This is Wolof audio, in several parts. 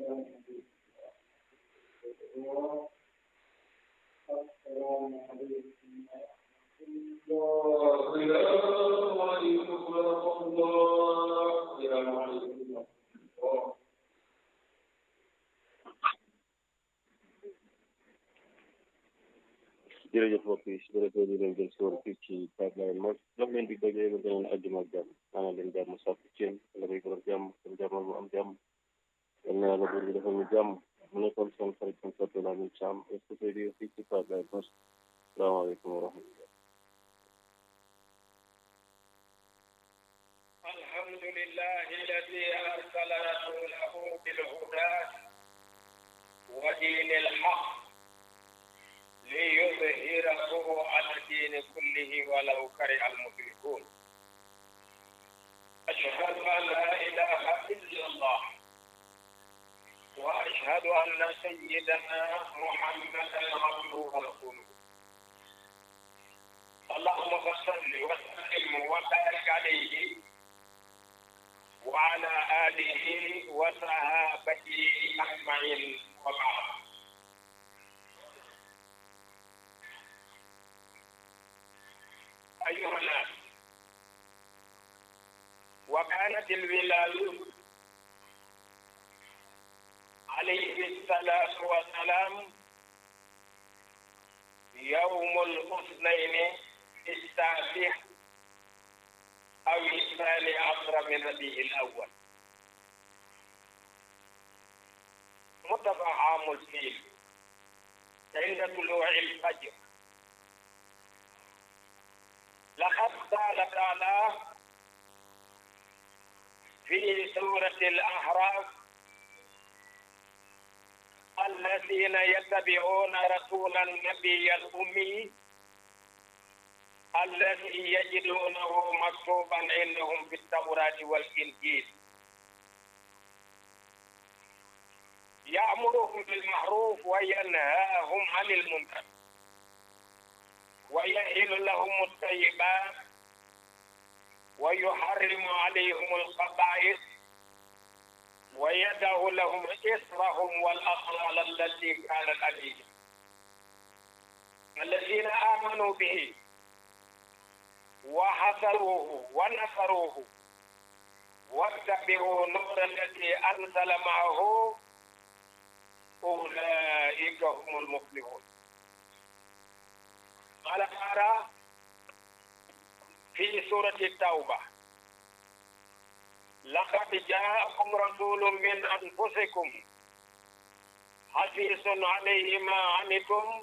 jërëjëf mbokk yi su ko defee ñu leen jël si woon fii ci pipeline mos jox leen di dajee ba beneen àjjuma ak jàmm maanaam leen jàmm sàkk ci yéen la koy borom jàmm seen jàmmal mu am jàmm yal na yàlla buur bi defal ñu jàmm mu nekkoon seen xarit seen soppe la ñu càmm est ce que fii ci pipeline mos salaamaaleykum wa rahmatullah الحمد لله الذي أرسل رسوله بالهدى ودين الحق ليظهره على الدين كله ولو كره المشركون أشهد أن لا إله إلا الله وأشهد أن سيدنا محمدا عبده ورسوله اللهم صل وسلم وبارك عليه وعلى آله وصحابته أجمعين وبعد أيها الناس وكانت البلال عليه الصلاة والسلام يوم الاثنين التاسع أو الثاني عشر من ربيع الأول متبع عام الفيل عند طلوع الفجر لقد قال تعالى في سورة الأحراف الذين يتبعون رسول النبي الأمي الذي يجدونه مكتوبا عندهم في التوراة والإنجيل يأمرهم بالمعروف وينهاهم عن المنكر ويحل لهم الطيبات ويحرم عليهم الخبائث ويدع لهم إصرهم والأغلال التي كانت عليهم الذين آمنوا به وحصروه ونصروه واتبعوا نور الذي أنزل معه أولئك هم المفلحون قال تعالى في سورة التوبة لقد جاءكم رسول من أنفسكم حريص عليه ما عنتم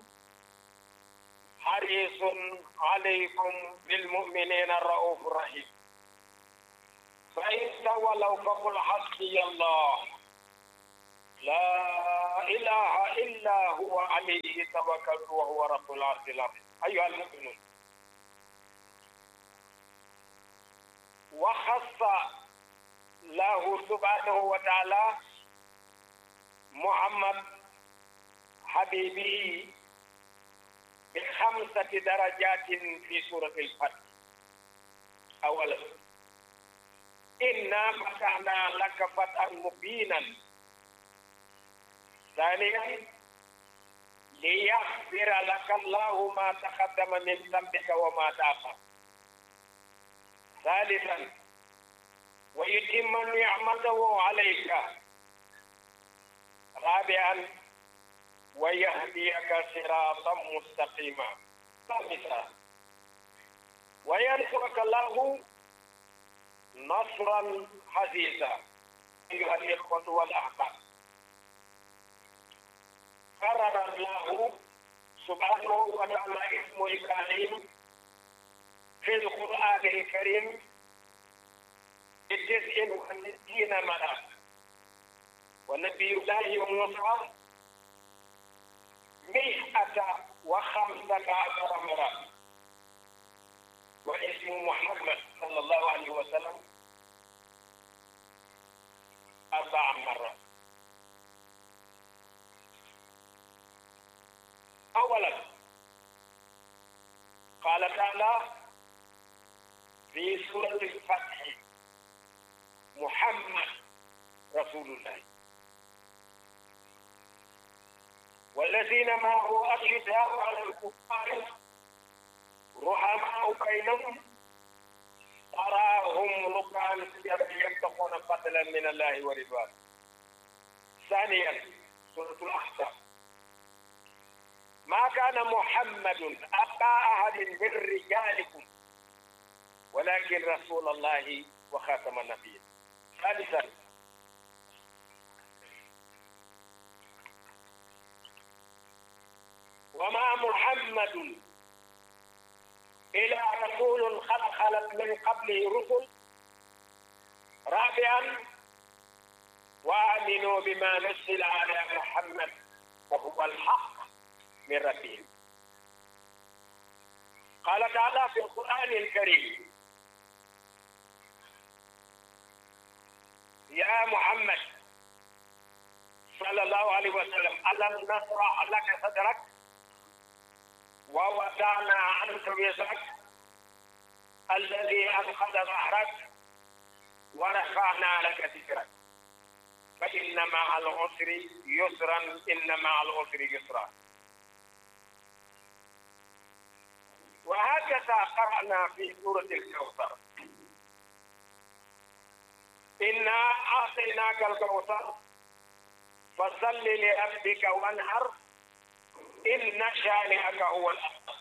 حريص عليكم بالمؤمنين الرؤوف الرحيم فإن تولوا فقل حسبي الله لا إله إلا هو عليه توكلت وهو رب العرش العظيم أيها المؤمنون وخص له سبحانه وتعالى محمد حبيبي بخمسة درجات في سورة الفتح أولا إنا فتحنا لك فتحا مبينا ثانيا ليغفر لك الله ما تقدم من ذنبك وما تأخر ثالثا ويتم نعمته عليك رابعا ويهديك صراطا مستقيما خامسا وينصرك الله نصرا عزيزا ايها الاخوه والاحباب قرر الله سبحانه وتعالى اسمه الكريم في القران الكريم بتسع وستين مرة ونبي الله موسى مئة وخمسة عشر مرة واسم محمد صلى الله عليه وسلم أربع مرات أولا قال تعالى في سورة الفتح محمد رسول الله والذين معه أشداء على الكفار رحماء بينهم تراهم ركعا سجدا يبتغون فضلا من الله ورضوانه ثانيا سورة الأحزاب ما كان محمد أبا أحد من رجالكم ولكن رسول الله وخاتم النبيين ثالثا وما محمد إلا رسول قد خلت من قبله رسل رابعا وآمنوا بما نزل على محمد وهو الحق من ربهم قال تعالى في القرآن الكريم يا محمد صلى الله عليه وسلم ألم نشرح لك صدرك ووضعنا عنك وزرك الذي أنقذ ظهرك ورفعنا لك ذكرك فإن مع العسر يسرا إن مع العسر يسرا وهكذا قرأنا في سورة الكوثر إنا أعطيناك الكوثر فصل لربك وانحر إن شانئك هو الأبتر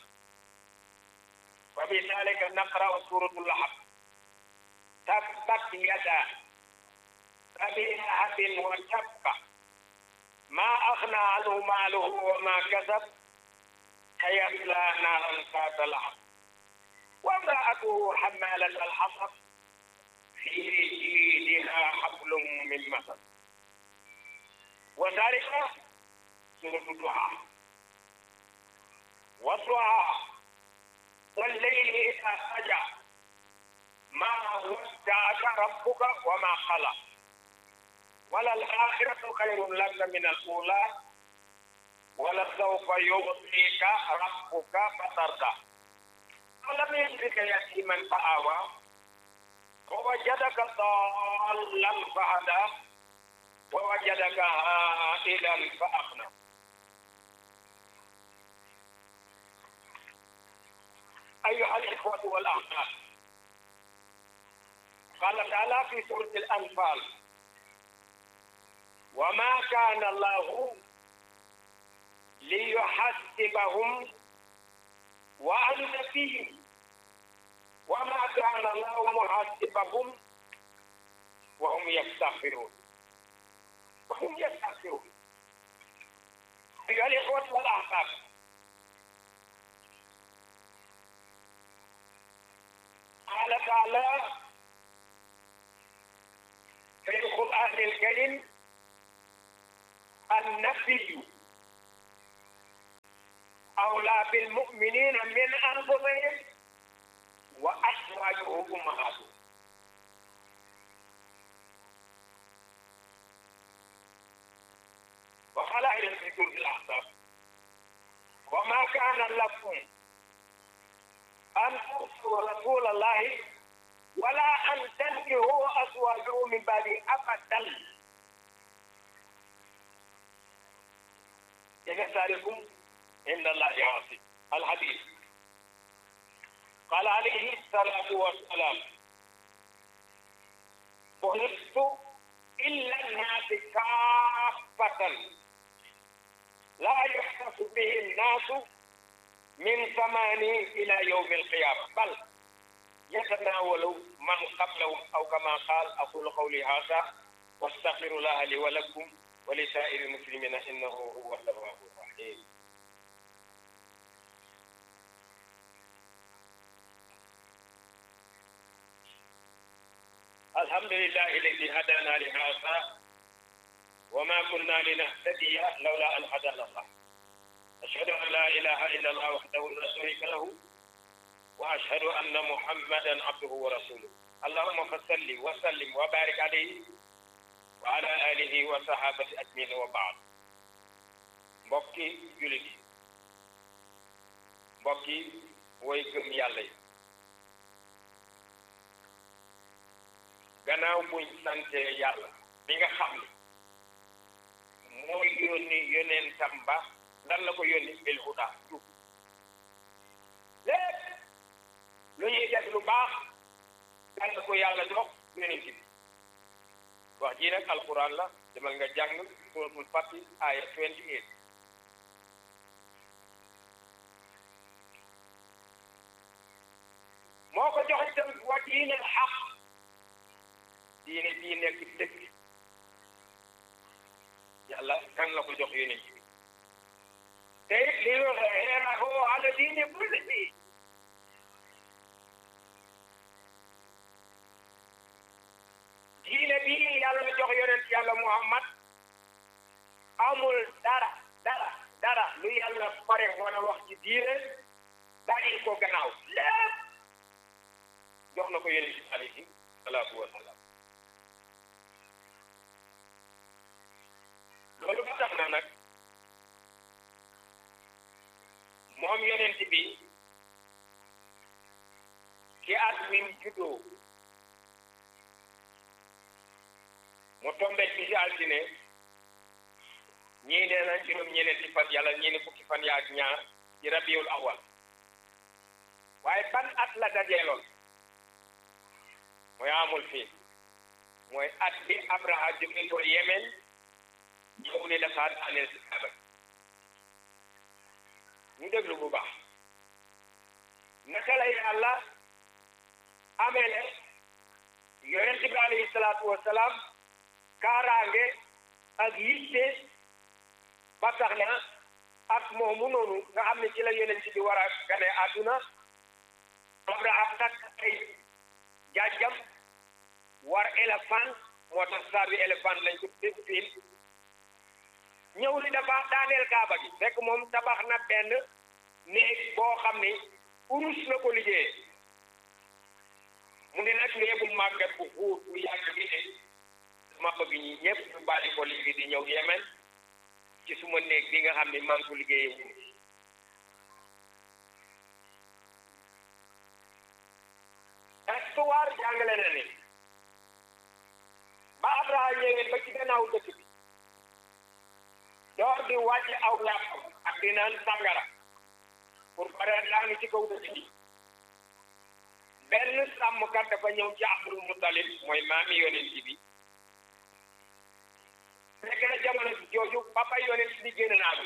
وبذلك نقرأ سورة اللحم تبت يدا أبي لهب وتب ما أغنى عنه ماله وما كسب سيصلى نارا ذات لهب وامرأته حمالة الحطب في جيدها حبل من مسد وذلك سورة الضحى والضحى والليل إذا سجى ما ودعك ربك وما خلق وللآخرة خير لك من الأولى ولسوف يعطيك ربك فترضى ألم يجدك يتيما فآوى ووجدك ضالا فهدى ووجدك عائلا فأغنى أيها الإخوة والأخوات قال تعالى في سورة الأنفال وما كان الله ليحسبهم وأنت فيهم وما كان الله محاسبهم وهم يستغفرون وهم يستغفرون أيها الإخوة والأحباب قال تعالى في القرآن الكريم النبي أولى بالمؤمنين من أنفسهم وأزواجه أمهاتهم وقال أيضا في سورة الأحزاب وما كان لكم أن تؤتوا رسول الله ولا أن تنكحوا أزواجه من بعد أبدا يسألكم إن الله عاصي الحديث قال عليه الصلاة والسلام بعثت إلا الناس كافة لا يحدث به الناس من زمان إلى يوم القيامة بل يتناول من قبلهم أو كما قال أقول قولي هذا واستغفر الله لي ولكم ولسائر المسلمين إنه هو التواب الرحيم الحمد لله الذي هدانا لهذا وما كنا لنهتدي لولا أن هدانا الله أشهد أن لا إله إلا الله وحده لا شريك له وأشهد أن محمدا عبده ورسوله اللهم فصل وسلم وبارك عليه وعلى آله وصحابة أجمعين وبعد mbokki julit yi mbokki woy gëm yàlla yi gannaaw buñ sante yàlla bi nga xam ne mooy yónni yonentam ba dan la ko yónni bil huda jub lépp lu ñuy def lu baax dan la ko yàlla jox yonent bi wax ji nag alquran la demal nga jàng suratul Fath aya 28 moo ko jox itam wa diine xaq diine bii nekk dëkk yàlla kan la ko jox yonent bi te it li ñu xeerahu ala diine kullihi diine bii yàlla jox yonent yàlla Muhammad amul dara dara dara lu yàlla pare wala wax ci diine bàyyi ko gannaaw lépp jox na ko yonent bi alayhi salaatu wa salaam loolu ba tax na nag moom yonent bi ci at mi mu juddoo mu tombe ci si altine ñii nee na juróom ñeneenti fan yàlla ñii ne fukki fan yaa ak ñaar ci rabiul awal waaye ban at la dajeeloon mooy amul fii mooy at bi Abraha jóge ko Yemen ñëw ne dafa daaneel si Kaaba ñu déglu bu baax naka la yàlla amele yonent bi alayhi salaatu wa salaam kaaraange ak yitte ba tax na at moomu noonu nga xam ne ci la yonent bi war a gane àdduna Abraha takk ay jaajam war éléphant moo tax saa bi éléphant lañ ko def fiil ñëw li dafa daaneel kaaba gi fekk moom tabax na benn néeg boo xam ni urus la ko liggéeyee mu ne nag néegu màggat bu xuur bu yàgg bi ne dama bëgg ñi ñëpp ñu bàyyi ko léegi di ñëw Yemen ci suma néeg bi nga xam ne maa ngi ko liggéeyee wu histoire jàngale na ni ba Abraha ñëwee ba ci gannaaw dëkk bi door di wàcc aw làpp ak di naan sàngara pour pare daanu ci kaw dëkk bi benn sàmmkat dafa ñëw ci Abdul Mutalib mooy maami yonent bi fekk na jamono jooju papa yonent bi génn naa bi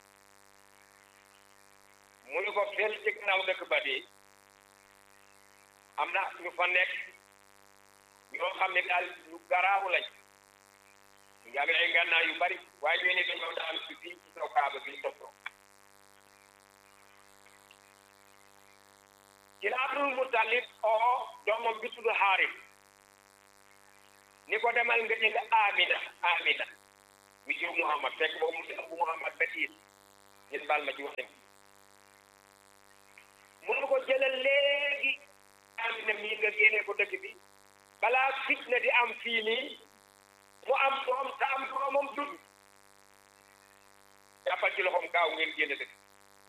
mu ne ko fel ci gannaaw dëkk ba de am na ñu fa nekk ñoo xam ne daal ñu garaawu lañ ñu ngi amee ay ngànnaay yu bari waaye ñoo ne dañoo daal ci fii ci kaw kaaba bi toppoo ci la Abdul Mutalib oo doomam bi tudd Xaaris ni ko demal nga jënd Amina Amina mi jur Muhammad fekk boobu mu si Abu Muhammad Batiir ngeen baal ma ci waxin mun ko jëlal léegi Amina mii nga génnee ko dëkk bi balaa fitna di am fii nii mu am doom te am doomam dund jàppal ci loxoom gaaw ngeen génne dëkk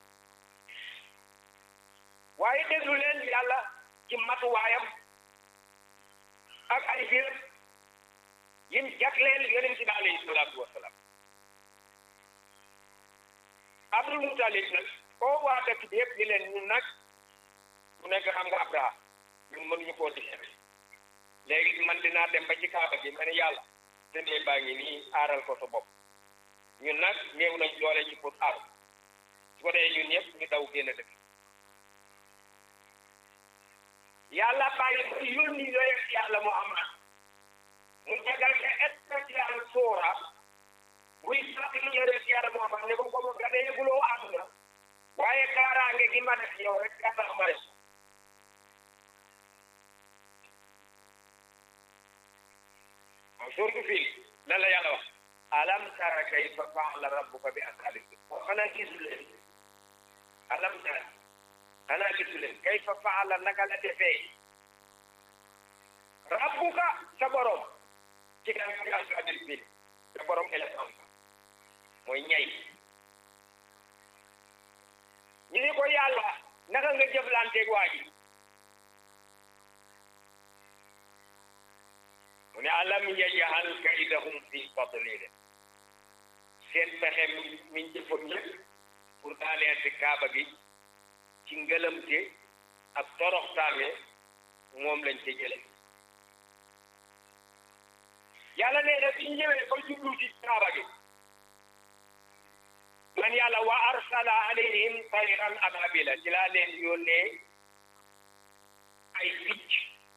waaye déglu leen yàlla ci matuwaayam ak ay biir yim jagleel yonent bi alayhi salaatu wasalaam Abdul Mutalib nag koo waa dëkk bi yëpp ni leen ñun nag ku nekk xam nga Abraha ñun mënuñu koo di léegi man dinaa dem ba ci kaaba gi ma ne yàlla te nee baa ngi nii aaral ko sa bopp ñun nag néew nañ doole ci pour aar su ko dee ñun ñëpp ñu daw génn dëkk yàlla bàyyi ba yónni yooyu yàlla Muhammad mu jagal ko spécial soora buy sax li yore yàlla Muhammad ne ko ko mu gane yëguloo àdduna waaye kaaraange gi ma def yow rek ka tax ma def surtout fii lan la yàlla wax alam tara kayfa faala rabbuka bi ashaabil fiil xanaa gisu leen alam tara xanaa gisu leen kayfa faala naka la defee rabbuka sa borom ci kan bi ashaabil fiil sa borom éléphant mooy ñay ñu ni ko yàlla naka nga jëflanteeg waa ji mu ne alam yaj'al kaydahum fi tadlil seen pexe mi mi jëfoon yëpp pour daaneel ci kaaba gi ci ngëlëmte ak toroxtaane moom lañ ca jële yàlla nee na biñ ñëwee ba jublu ci kaaba gi man yàlla wa arsala alayhim tayran ababila ci laa leen yónnee ay picc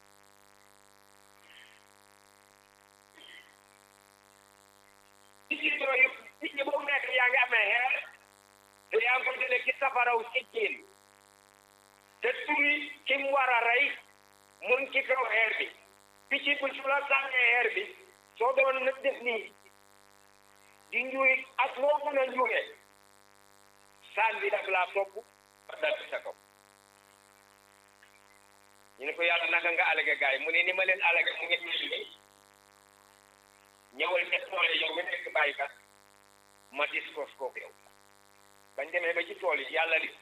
picc yooyu picc boobu nekk yaa ngi amee xeer te yaa ngi ko jëlee ci safaraw sijjiin te turi ki mu war a rey mun ci kaw xeer bi picc bi su la sànnee xeer bi soo doon na def nii di njuuy ak loo mën a njuuge saan bi daf laa topp ba dal ci sa kaw ñu ne ko yàlla naka nga alage gaay mu ne ni ma leen alage mu ngi mel ni ñëwal ca tool yi yow nga nekk bàyyikat ma discours kooku yow bañ demee ba ci tool yi yàlla li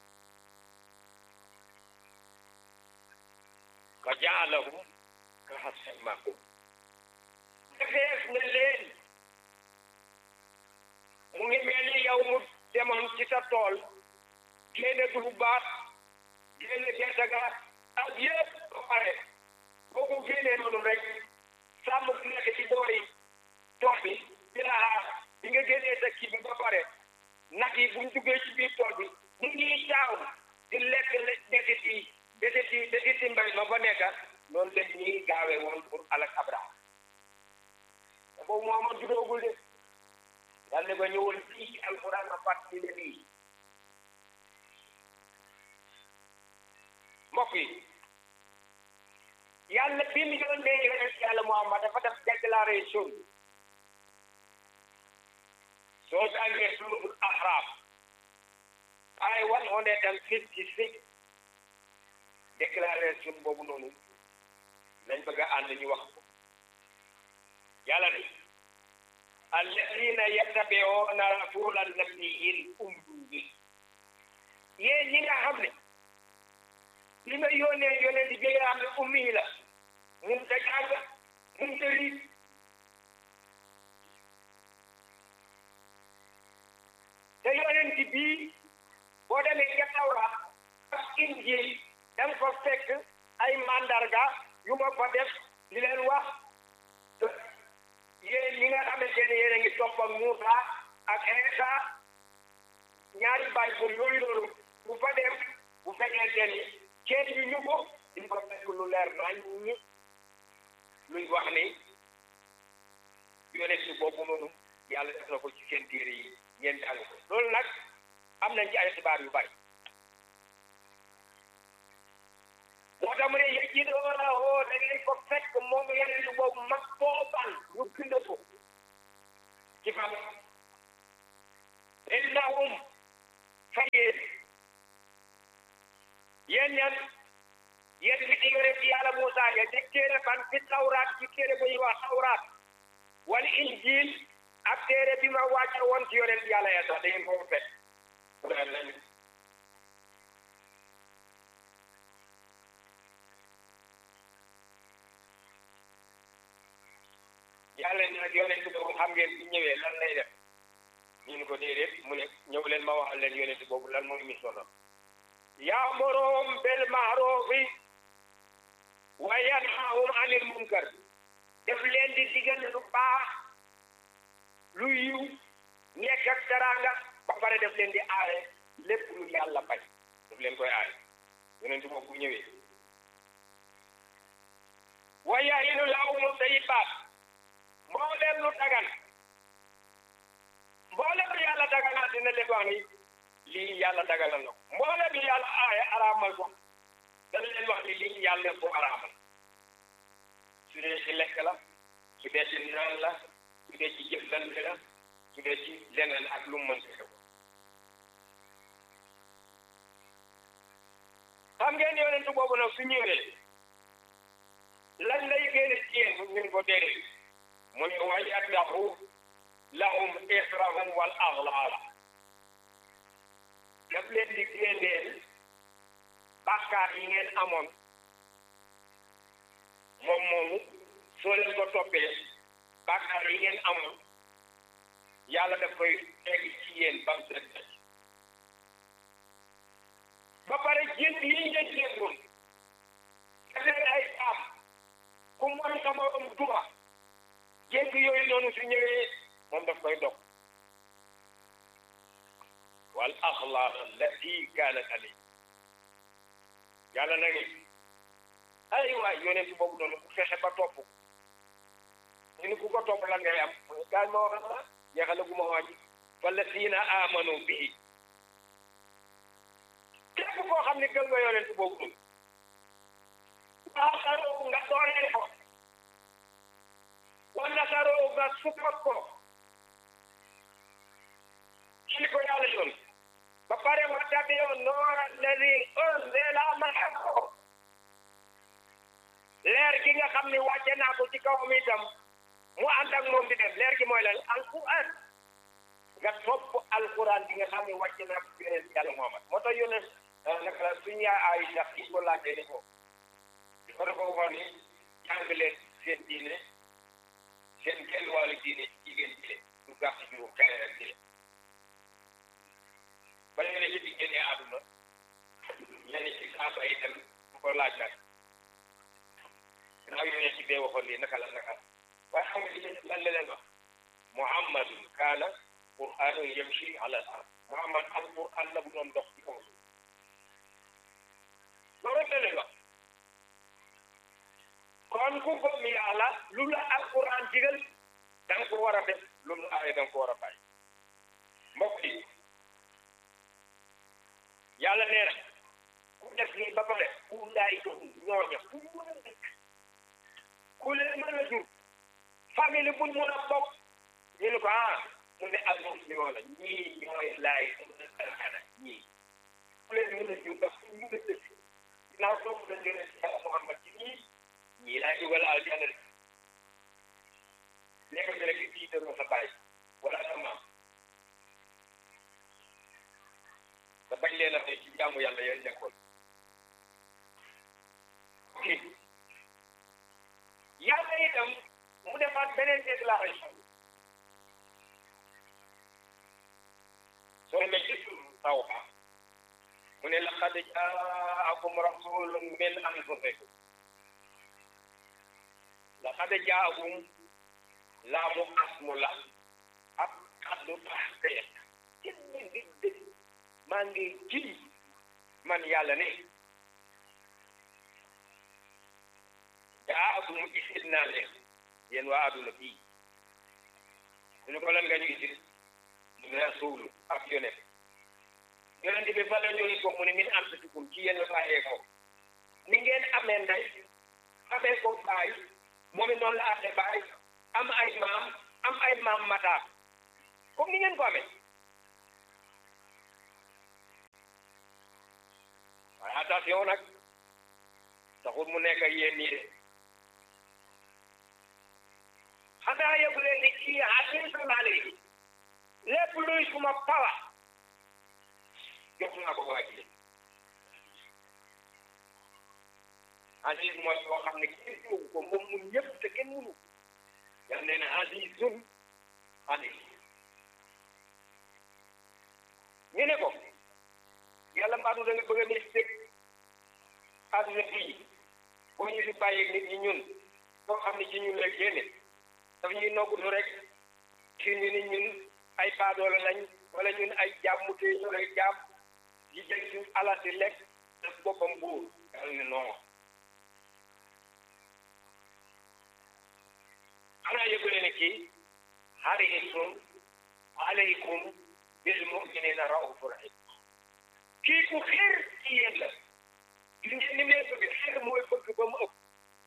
fa jaalahum ka hasfin ma'kul defees na leen mu ngi mel ni yow mu demoon ci sa tool génne dugub baat génne gerte ga ak yëpp ba pare boo ko génnee noonu rek sàmm bu nekk ci boori tool bi di la xaar bi nga génnee sa kii bi ba pare nag yi buñ duggee ci biir tool bi mu ngi caaw di lekk desit yi desit yi desit yi mbay ma fa nekk noonu la ñuy gaawee woon pour alak Abraham boobu moo ma judoogul de yàlla ne ba ñëwoon fii ci alquran ma fàttali ne lii mbokk yi yàlla bi mu yónnee yonent yàlla Muhammad dafa def déclaration soo jàngee suuratul Ahraaf ay one hundred and fifty six déclaration boobu noonu lañ bëgg a ànd ñu wax ko yàlla ne alladina yattabi'una rasula nabiyil ummi yéen ñi nga xam ne li ma yónnee yónnee di bi nga xam ne ummi la mun ta jàng mun ta liit te yónnent bii boo demee ca Tawraat ak Injiil da nga fa fekk ay mandarga yu ma fa def li leen wax yéen ñi nga xamante ne yéen a ngi topp ak Muusa ak Iisa ñaari Bible yooyu noonu bu fa dem bu fekkente ni kenn yu ñu ko di fa fekk lu leer nañ ñi luy wax ni yonent boobu noonu yàlla def na ko ci seen téere yi ngeen jàng ko loolu nag am nañ ci ay xibaar yu bari moo tax mu ne yëg yi doo la woo da ngeen ko fekk moom yonent boobu mag booban ñu bind ko ci fan innahum fa yéen yéen ñan yéen mi di yore ci yàlla Muusaa ya ci téere ban ci tawraat ci téere bu ñuy wax tawraat wala injil ak téere bi ma wàcce woon ci yonent yàlla ya sax da ngeen ko fekk yàlla ne nag yonent boobu xam ngeen ci ñëwee lan lay def ñu ne ko déedéet mu ne ñëw leen ma waxal leen yonent boobu lan mooy mission am ya'muruhum bil ma'rufi wa yanhahum anil munkar def leen di digal lu baax lu yiw nekk ak teraanga ba pare def leen di aare lépp lu yàlla bañ def leen koy aare yonent boobu bu ñëwee wa yahillu lahum tayyibaat mboolem lu dagan mboolem lu yàlla daganal dina leen wax ni lii yàlla daganal na ko mboolem lu yàlla aaye araamal ko dana leen wax ni lii yàlla ko araamal su dee ci lekk la su dee ci naan la su dee ci jëflante la su dee ci leneen ak lu mu mën xew xam ngeen yonentu boobu nag su ñëwee lan lay génne ci yéen ñu ko déedéet mu ne wa yaddahu lahum israhum wal aghlaal daf leen di génneel bàkkaar yi ngeen amoon moom moomu soo leen ko toppee bàkkaar yi ngeen amoon yàlla daf koy teg ci yéen ba mu set ba pare jënd yi ngeen jëndoon dafay ay saam ku mooy sama am duma jënd yooyu noonu su ñëwee moom daf koy dog wal axlaaq allati kaanat alay yàlla na ni ay waay yonent boobu noonu ku fexe ba topp ñu ni ku ko topp lan ngay am mu ne gaal ma wax la jeexale gu ma wàññi wallazina amanu bihi képp koo xam ne gëm nga yonent boobu noonu waaxaroo nga dooleel ko wa nasaroo nga support ko ci ko yàlla yoon ba pare wa tabi'u noora alladi unzila ma'ahu leer gi nga xam ne wàcce naa ko ci kawam itam mu ànd ak moom di dem leer gi mooy lan alquran nga topp alquran bi nga xam ne wàcce naa ko ci yonent yàlla Muhammad moo tax yonent naka la suñu yaay Aïcha yi ko laajee ni ko di ko dafa waxoon ni jàng leen seen diine seen genn wàllu diine jigéen ji du gàtt juróom kare rek ji ba léegi ci di génnee àdduna ñenn ci saaba yi dem bu ko laaj nag ginnaaw yonent ci bee waxoon lii naka la naka la waaye xam nga li lan la leen wax muhammadun kaana qur'anun yamshi ala al-ard muhammad al qur'an la bu doon dox ci kaw suuf loolu rek la leen wax kon ku gëm yàlla lu la alquran digal da nga ko war a def lu mu aaye da nga ko war a bàyyi mbokk yi yàlla nee na ku def lii ba pare ku ndaay ñooña ku mën a nekk ku leen mën a jur famille buñ mën a bokk ñu ne ko ah mu ne al muslimoo la ñii ñooy laay alxana ñii ku leen mën a jur daf ku mën a dëkk ginnaaw topp na leen ci yàlla Muhammad ci ñii ñii laay dugal aljanna de nekk bi rek fii dëroo sa bàyyi wala sa maam te bañ leen a fay ci jaamu yàlla yéen nekkoon yàlla itam mu defaat beneen déclaration soo demee ci Tawba mu ne laqad jaakum rasulun min anfusikum laqad jaakum laamu asmu la ak kaddu taxqiq ci ngi dëgg maa ngi ji man yàlla ne jaakum isit naa leen yéen waa àdduna bii ñu ko lan nga ñu isit mu ne rasuulu ak yonent yonent bi fa la ñëwee ko mu ne min anfusikum ci yéen la bàyyee ko ni ngeen amee ndey amee ko baay moom it noonu la amee baay am ay maam am ay maam mataar comme ni ngeen ko amee waaye attention nag taxul mu nekk ak yéen nii de xanaa yëgu leen ni kii hadiisun alayhi lépp luy suma pawa jox naa ko waa ji hadiis mooy boo xam ne kenn jógu ko moom mun ñëpp te kenn munu yàlla nee na hadiisun alayhi ñu ne ko yàlla mbaadu da nga bëgg a mystique àdduna bii boo ñu fi bàyyi nit ñi ñun boo xam ne ci ñun la génne daf ñuy noggutu rek ci ñu ni ñun ay baadoola lañ wala ñun ay jaam mu téye ñu lay jaam di jël suñ alal di lekk def boppam buur yàlla ne non xanaa yëgu leen ne kii harisun aleykum bil muminina raufur rahim kii ku xeer ci yéen la li ngeen ni mee bëgg xeer mooy bëgg ba mu ëpp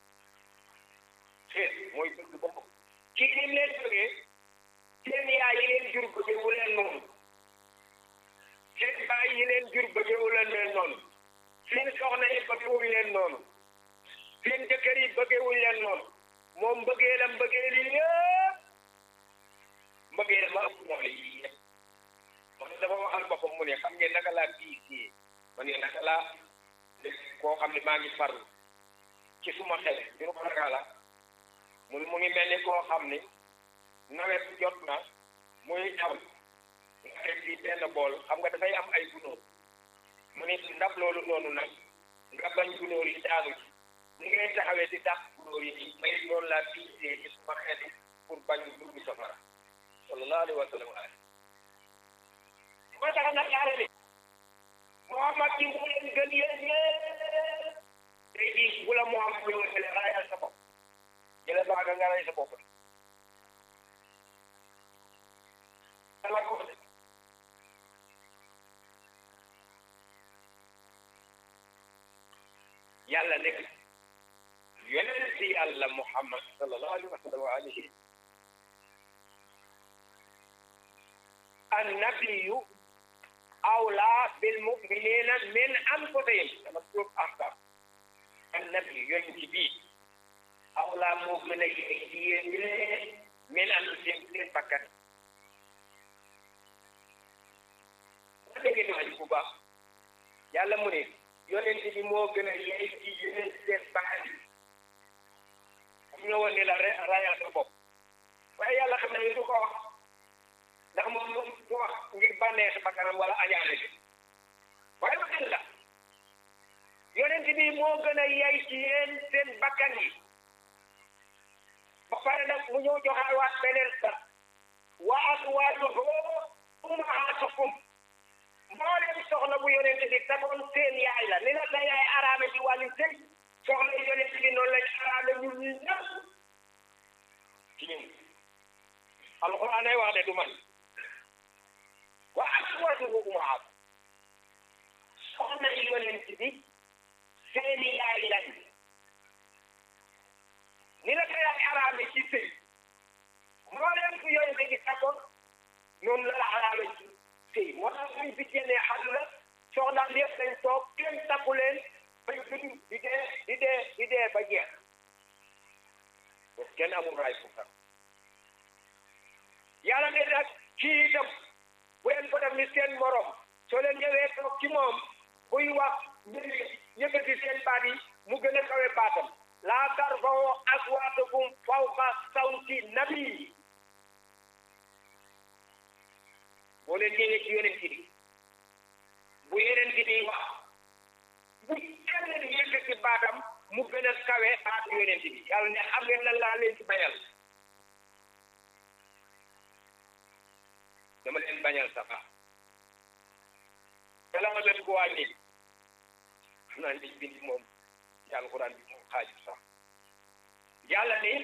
xeer mooy bëgg ba mu ëpp kii ni mu leen bëggee seen yaay yi leen jur bëggee wu leen noonu seen baay yi leen jur bëggee wu leen leen noonu seen soxna yi bëggee wuñ leen noonu seen jëkkër yi bëggee wuñ leen noonu moom bëggee la bëggee li yëpp bëggee la ma ëpp doole yii yëpp wax dafa waxal boppam mu ne xam ngeen naka laa bii sii ma ne naka laa koo xam ne maa ngi farlu ci suma xel ñu ko naka la mu mu ngi mel ni koo xam ni nawet jot na muy taw nga teg ci benn bool xam nga dafay am ay gunóor mu ne ndab loolu noonu nag nga bañ gunóor yi daanu ci ni ngay taxawee di dàq gunóor yi may noonu laa fiisee ci suma xeeti pour bañ dugg safara sallallahu alayhi wa sallam moo tax nag yàlla ne Muhammad ci mu leen gën yéen ñëpp tey jii bu la Muhammad ñëw ne raayal sa bopp jële baaga nga ray sa bopp dala ko de yàlla nekk yonent si yàlla Muhammad sallallahu alayhi wa sallam wa alihi annabiyu awla bil muminina min anfusihim dama tuub ahkam annabi yonent bi awla moo gën a yee ci yéen min anfusihim seen bakkan ma dégg ni wax bu baax yàlla mu ne yonent bi moo gën a yee ci yéen seen bakkan xam nga woon ne la rayal sa bopp waaye yàlla xam ne du ko wax ndax moom moom du wax ngir bànneex bakkanam wala añaane bi waaye bakkan la yonent bi moo gën a yey ci yéen seen bakkan yi ba pare nag mu ñëw joxaat waat beneen sax wa azwaajuhu ummahaatukum mboolem soxna bu yonent bi tagoon seen yaay la ni la sa yaay araame ci wàllu sëy soxna yonent bi noonu lañ araame ñun ñi ñëpp ci ñun alxuraan ay wax de du man wa azwaajuhu ummahaatukum soxna yi yonent bi seeni yaay lañ ni la ko yaay araame ci sëy mbooleem ku yonent bi tagoon noonu la la araame ci sëy moo tax suñ bi génnee àdduna soxnaam yëpp dañ toog kenn takku leen bañ dund di dee di dee di dee ba jeex kenn amul raay fu sax yàlla ne nag kii itam bu leen ko def ni seen morom soo leen ñëwee toog ci moom buy wax mbir yëkkati seen baat yi mu gën a kawe baatam laa tarfa'u aswaatakum fawqa sawti nabi boo leen ñëwee ci yonent bi bu yonent bi wax bu kenn di yëkkati baatam mu gën a kawe baatu yonent bi yàlla ne xam ngeen lan laa leen ci bañal dama leen bañal sa baax te la ma leen ko wàññi xam naa liñ bind moom ci alxuraan bi moom xaaju sax yàlla ne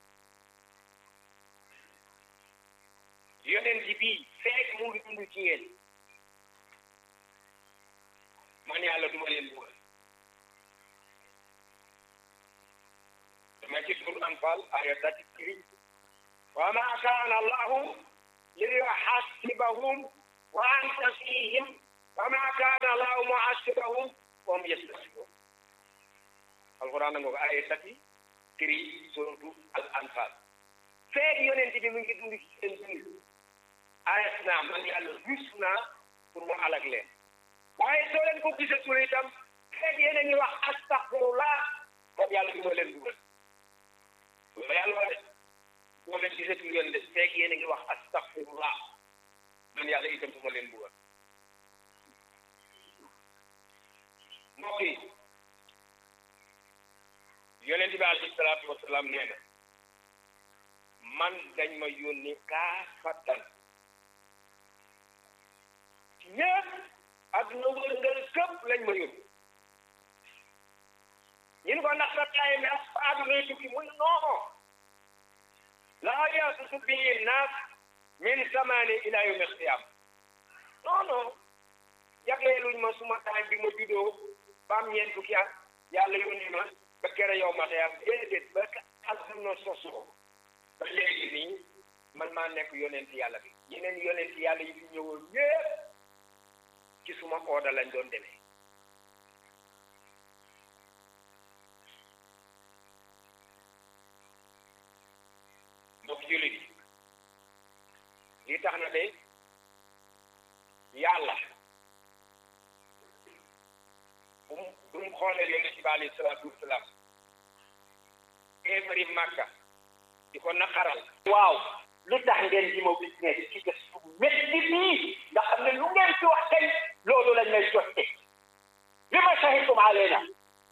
yonent bi fekk mu ngi dund ci yéen man yàlla duma leen bugal dama ci sur anfal aya thirty three wa ma kaana allahu liyuhasibahum wa anta fihim wa ma kaana allahu muhasibahum wa hum yastasibun alquran nga ko aya thirty three suratu al anfal feeg yonent bi mu ngi dund ci seen biir ayat naa man yàlla rus naa pour mu alag leen waaye soo leen ko gisatul itam feeg yéen a ngi wax astaxfirullah kon yàlla du ma leen dugal loolu yàlla wax de soo leen gisatul yoon de feeg yéen a ngi wax astaxfirullah man yàlla itam du ma leen dugal mbokk yi yonent bi alayhi salaatu wasalaam nee na man dañ ma yónni kaafatan ñëpp adduna wërngal këpp lañ ma yónni ñun ko ndax sa taay nas fa adduna tukki muy non laa yasusu bii naas min samaani ila yawmi alqiyama non non jagleeluñ ma suma taay bi ma juddoo ba am ñeent fukki at yàlla yónni ma ba kere yow ma xëy déedéet ba adduna sosoo ba léegi nii man maa nekk yonent yàlla bi yeneen yonent yàlla yi fi ñëwoon ñëpp ci suma ooda lañ doon demee mbokk jullit yi lii tax na de yàlla bu mu bu mu xoolee yonent bi alayhi salaatu wasalaam kéefari màkka di ko naqaral waaw lu tax ngeen di ma business ci bés bu métti nii nga xam ne lu ngeen ci wax tey loolu lañ lay jotte li ma shahidtum alayna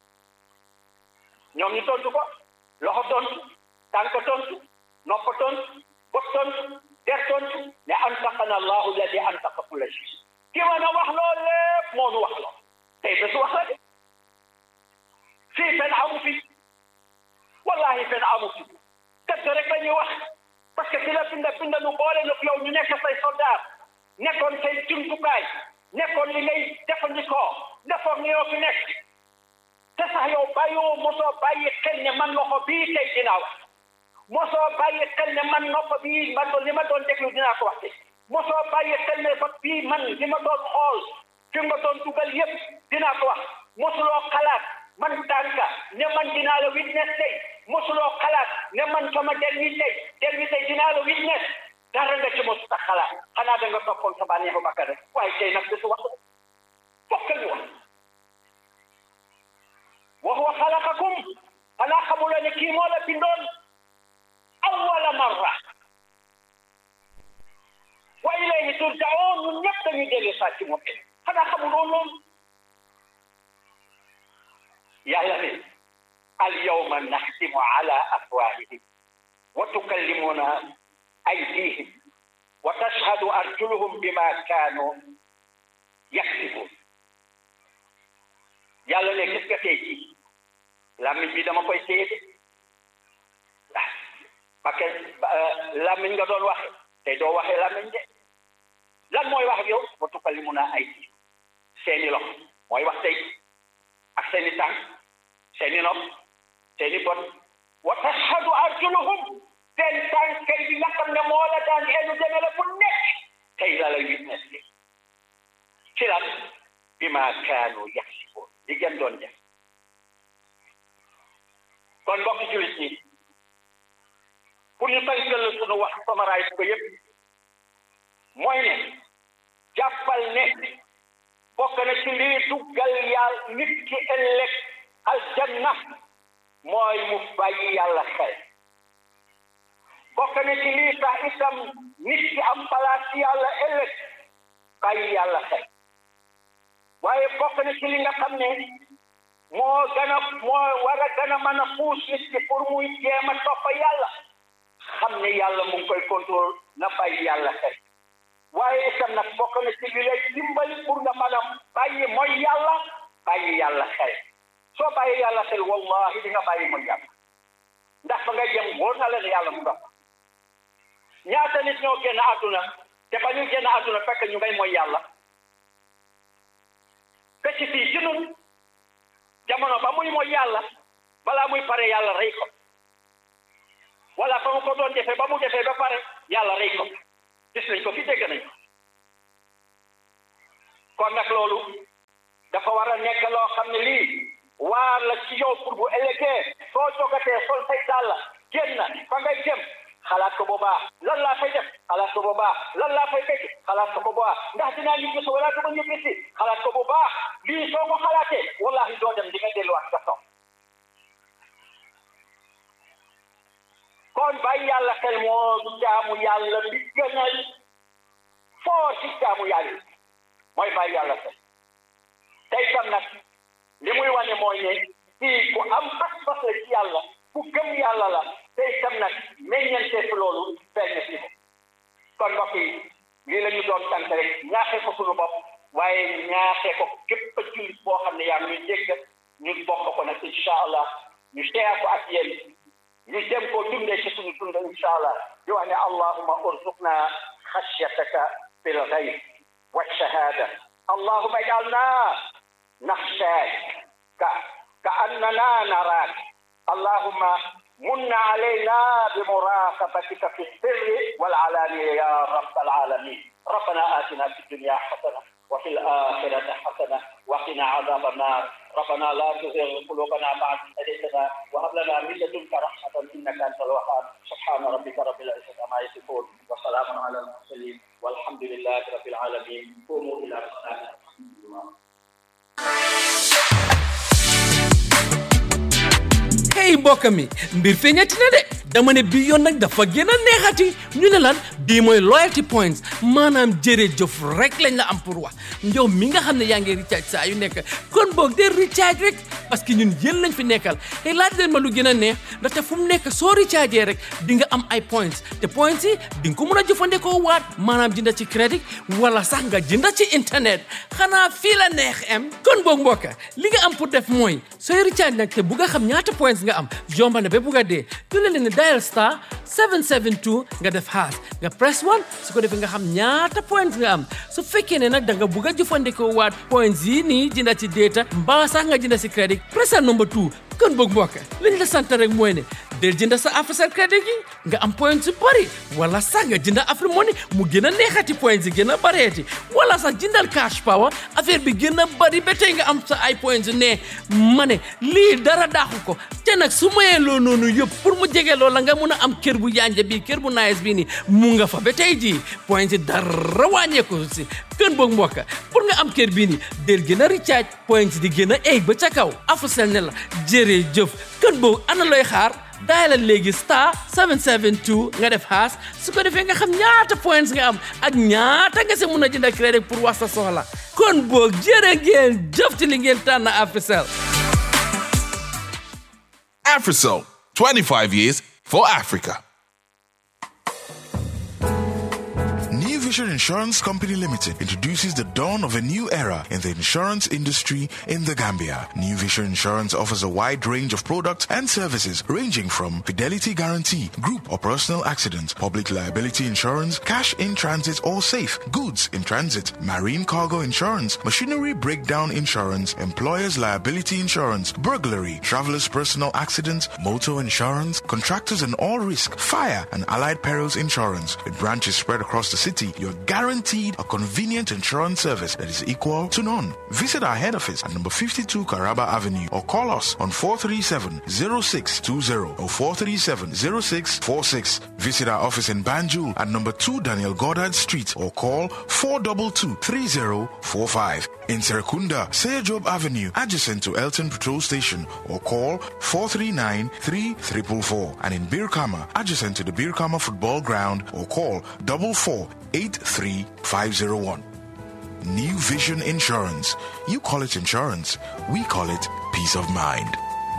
ñoom ñu tontu ko loxo tontu tànk tontu nopp tontu bët tontu der tontu ne antaqana allahu alladi antaqa kulla shay ki mën a wax loolu lépp moo nu wax loo tey ba su wax la de fii fen amu fi wallahi fen amu fi dëgg rek la ñuy wax parce que ki la binda binda nu boole nag yow ñu nekk say soldat nekkoon say jumtukaay nekkoon li ngay jëfandikoo defoon ni yow fi nekk te sax yow bàyyoo mosoo bàyyi xel ne man loxo bii tey dinaa wax mosoo bàyyi xel ne man nopp bii man li ma doon déglu dinaa ko wax te mosoo bàyyi xel ne bët bii man li ma doon xool fi nga doon dugal yépp dinaa ko wax mosuloo xalaat man tànka ne man dinaa la witness tey mosuloo xalaat ne man sama der wi tey der wi tey dinaa la witness dara nga ci mosu ta xalaat xanaa da nga toppoon sa bànneexu bakkan rek waaye tey nag bisu wax fokk ñu wax wa huwa xalaqakum xanaa xamuloo ne kii moo la bindoon awwala marra wa ilayhi turjaoon ñun ñëpp dañuy dellu saa ci moom xanaa xamuloo loolu yàlla ne al yawma naxtimu ala afwahihim wa tukallimuna aydihim wa tashhadu arjuluhum bima kaanu yaksibun yàlla ne gis nga tey jii làmmiñ bi dama koy téye de ah parce que làmmiñ nga doon waxe tey doo waxee làmmiñ de lan mooy wax ak yow wa tukallimuna aydihim seeni loxo mooy wax tey ak seeni tànk seeni nopp seeni bot wa tashhadu arjuluhum seen tànk kay bi nga xam ne moo la daan eenu deme la bu nekk tey la lay witness bi ci lan bi ma kaanu yaksiboon li gën doon def kon mbokk julit ñi pour ñu tënkal sunu wax summarize ko yépp mooy ne jàppal ne bokk na ci lii duggal yàlla nit ki ëllëg aljanna mooy mu bàyyi yàlla xel bokk na ci lii tax itam nit ki am palaas ci yàlla ëllëg bàyyi yàlla xel waaye bokk na ci li nga xam ne moo gën a moo war a gën a mën a puus nit ki pour muy jéem a topp yàlla xam ne yàlla mu ngi koy contrôle na bàyyi yàlla xel waaye itam nag bokk na ci li lay dimbali pour nga mën a bàyyi mooy yàlla bàyyi yàlla xel soo bàyyi yàlla xel wallahi di nga bàyyi mooy yàlla ndax ba nga jëm wóor na la ne yàlla mu nga ñaata nit ñoo génn àdduna te ba ñu génn àdduna fekk ñu ngay mooy yàlla fekk fii ci nun jamono ba muy mooy yàlla balaa muy pare yàlla rey ko wala fa mu ko doon defee ba mu defee ba pare yàlla rey ko gis nañ ko fi dégg nañ ko kon nag loolu dafa war a nekk loo xam ne lii waar la ci yow pour bu ëllëgee soo jogatee sol say dàll génn fa ngay jëm xalaat ko boobaa lan laa fay def xalaat ko boobaa lan laa fay fekk xalaat ko boobaa ndax dinaa ñibbi si wala duma ñibbi si xalaat ko boobaa lii soo ko xalaatee wallahi doo dem di nga delluwaat sa toog kon bàyyi yàlla xel moo du jaamu yàlla bi gënal foo ci jaamu yàlla mooy bàyyi yàlla xel tey tam nag li muy wane mooy ne kii ku am pas-pas la ci yàlla ku gëm yàlla la tey tam nag meññante fi loolu feeñ si ko kon mbokk yi lii la ñu doon tànk rek ñaaxee ko suñu bopp waaye ñaaxee ko képp a jullit boo xam ne yaa ngi ñuy dégg ñu bokk ko nag incha allah ñu seeya ko ak yéen ñu dem koo dundee ci suñu dund incha allah di wax ne allahuma urzuqna xashyataka fil ghayb wa shahada allahuma ij'alna naxshaak ka ka annana naraak allahuma من علينا بمراقبتك في السر والعلانية يا رب العالمين ربنا آتنا في الدنيا حسنة وفي الآخرة حسنة وقنا عذاب النار ربنا لا تزغ قلوبنا بعد إذ هديتنا وهب لنا من لدنك رحمة إنك أنت الوهاب سبحان ربك رب العزة عما يصفون وسلام على المرسلين والحمد لله رب العالمين قوموا إلى الصلاة الحمد لله hey mbokk mi mbir feeñati na de dama ne bii yoon nag dafa gën a neexati ñu ne lan bii mooy loyalty points maanaam jërëjëf rek lañ la am pour wax njow mi nga xam ne yaa ngi recharge saa yu nekk kon boog de recharge rek parce que ñun yéen lañ fi nekkal te laaj leen ma lu gën a neex ndaxte fu mu nekk soo recharge rek di nga am ay points te points yi di nga ko mën a jëfandikoo waat maanaam jënda ci crédit wala sax nga jënda ci internet xanaa fii la neex em kon boog mbokka li nga am pour def mooy sooy recharge nag te bugg a xam ñaata points nga am yomba na ba bugg a dee tu leen ne dial star 772 nga def haas nga press 1 su ko defee nga xam ñaata points nga am su fekkee ne nag da nga bugg a jëfandikoo waat points yi nii jënda ci data mbaa sax nga jënda ci crédit pressal number 2 kon boog mbokka liñ la sant rek mooy ne del jënda sa Africell crédit gi nga am points yu bëri wala sax nga jënda Afrique Money mu gën a neexati points yi gën a bëreeti wala sax jëndal cash power affaire bi gën a bëri ba tey nga am sa ay points yu ne ma ne lii dara daaxu ko te nag su mayee loo noonu yëpp pour mu jege loola nga mun a am kër bu yanja bii kër bu nice bii nii mu nga fa ba tey jii points yi dara wàññeeku si kën boog mbokka pour nga am kër bii nii del gën a recharge points di gën a eeg ba ca kaw Africell ne la jërëjëf kën boog ana looy xaar daayalal léegi star 772 nga def haas su ko defee nga xam ñaata points nga am ak ñaata nga si mun a jënd crédit pour wax sa soxla kon boog jërë ngeen jëf ci li ngeen tànn Africell Africell, 25 years for Africa. New Vision Insurance Company Limited introduces the dawn of a new era in the insurance industry in the Gambia. New Vision Insurance offers a wide range of products and services ranging from fidelity guarantee, group or personal accident, public liability insurance, cash in transit or safe, goods in transit, marine cargo insurance, machinery breakdown insurance, employer's liability insurance, burglary, traveler's personal accident, motor insurance, contractors and all risk, fire and allied perils insurance. With branches spread across the city, you're guaranteed a convenient insurance service that is equal to none. Visit our head office at number 52 Caraba Avenue or call us on 437-0620 or 437-0646. Visit our office in Banjul at number 2 Daniel Goddard Street or call 422-3045. In Serekunda, Seyajob Avenue, adjacent to Elton Patrol Station or call 439-3444. And in Birkama, adjacent to the Birkama Football Ground or call 4483501. New Vision Insurance. You call it insurance. We call it peace of mind.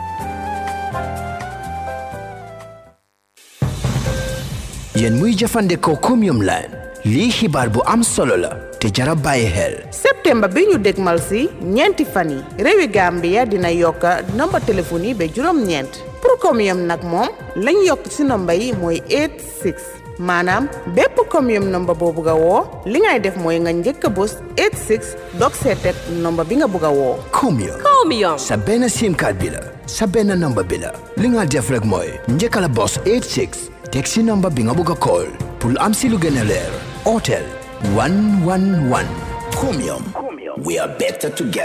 yéen muy jëfandikoo Chromium Line lii xibaar bu am solo la te jara bàyyi xel septembre bi ñu dégmal si ñeenti fan yi réewi Gambia dina yokk nomba téléphone yi ba juróom-ñeent pour Chromium nag moom lañ yokk si nomba yi mooy 86 maanaam bépp Chromium nomba boo bugg a woo li ngay def mooy nga njëkk a bës 86 dog seetet nomba bi nga bugg a woo Chromium Chromium. sa benn sim card bi la sa benn number bi la li nga def rek mooy njëkka la bos 86 teg si number bi nga bugg a call pour am si lu gën a leer otel 111 Chromium we are better together